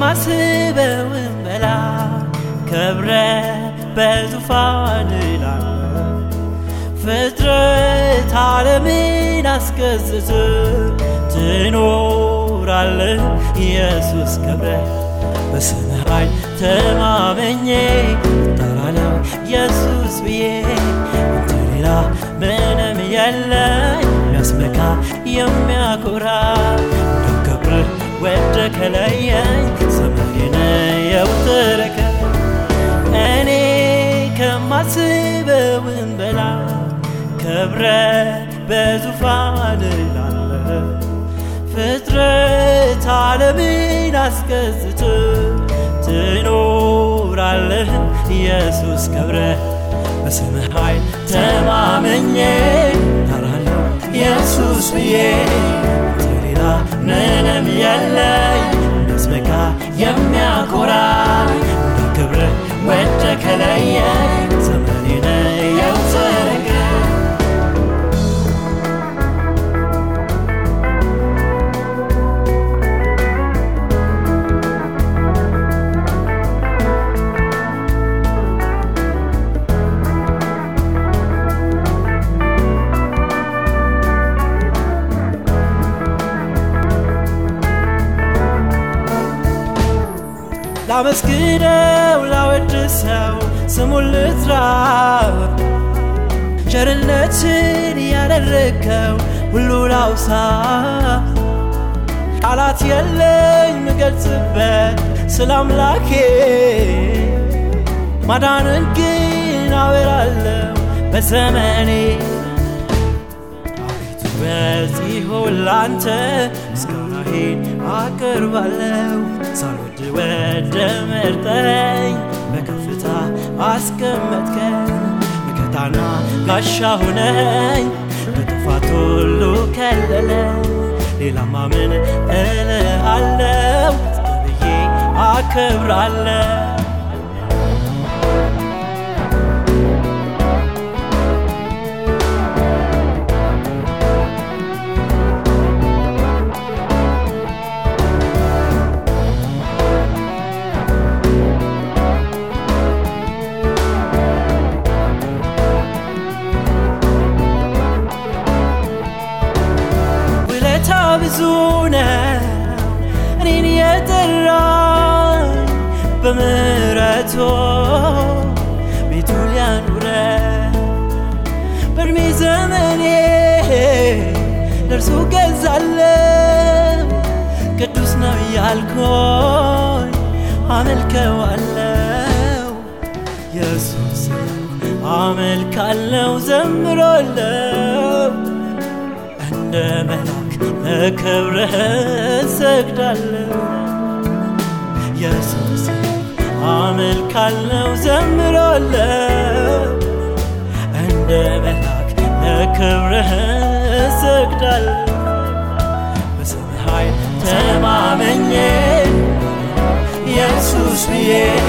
ከማስበውም በላይ ከብረ በዙፋን ላለ ፍጥረት ዓለምን አስገዝት ትኖራለህ ኢየሱስ ከብረ በስምህ ኃይል ተማመኜ እጠራለሁ ኢየሱስ ብዬ አንተ ሌላ ምንም የለኝ የሚያስመካ የሚያኮራ እንዳከብርህ ወደ ከለየኝ ዘመኔን የውትረከ እኔ ከማስበውም በላይ ከብረ በዙፋን ላለ ፍጥረት ዓለምን አስገዝት ትኖራለህ ኢየሱስ ከብረ በስምህ ኃይል ተማመኜ እጠራለሁ ኢየሱስ ብዬ አንተ ሌላ ምንም የለኝ የሚያስመካ የሚያኮራ ክብርህ ወደ ከለየኝ ዘመኔን የውትረከ ላመስግነው ላወድሰው ስሙን ልጥራ ቸርነትን ያደረግከው ሁሉ ላውሳ ቃላት የለኝ ምገልጽበት ስለ አምላኬ ማዳንን ግን አወራለሁ በዘመኔ አቤቱ በዚህ ሁሉ አንተ ምስጋናዬን አቀርባለሁ ሳልወድ ወደ መርጠኝ በከፍታ አስቀመጥከኝ መከታና ጋሻ ሆነኝ በጥፋት ሁሉ ከለለኝ ሌላማ ምን እልሃለሁ ብዬ አከብራለሁ ውለታ ብዙ ነው እኔን የጠራኝ በምሕረቱ ቤቱ ሊያኑረ በእድሜ ዘመኔ ለእርሱ ገዛለው ቅዱስ ነው እያልኩኝ አመልከዋለው ኢየሱስ አመልካለው ዘምሮለው እንደ መላክ ለክብርህ ሰግዳለሁ ኢየሱስ አመልካለው ዘምራለሁ እንደ መላክ ለክብርህ ሰግዳለሁ በስምህ ኃይል ተማመኜ ኢየሱስ ብዬ